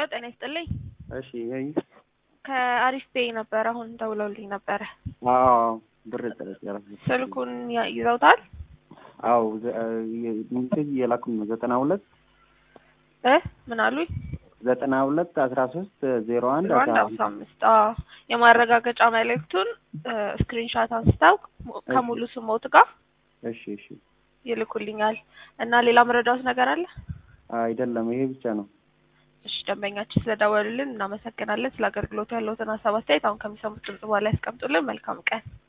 ጤና ይስጥልኝ። እሺ ይሄ ከአሪፍ ፔይ ነበር አሁን ደውለውልኝ ነበረ። አዎ ብር ጥረት ስልኩን ያ- ይዘውታል አዎ ሚሴጅ እየላኩኝ ነው ዘጠና ሁለት እ ምን አሉኝ? ዘጠና ሁለት አስራ ሶስት ዜሮ አንድ አንድ አስራ አምሳ አምስት አዎ የማረጋገጫ መልእክቱን ስክሪንሻት አንስተው ሙ- ከሙሉ ስሞት ጋር እሺ እሺ ይልኩልኛል እና ሌላ መረዳት ነገር አለ? አይደለም ይሄ ብቻ ነው እሺ ደንበኛችን ስለደወሉልን እናመሰግናለን። ስለ አገልግሎቱ ያለውትን ሀሳብ አስተያየት አሁን ከሚሰሙት ድምጽ በኋላ ያስቀምጡልን። መልካም ቀን።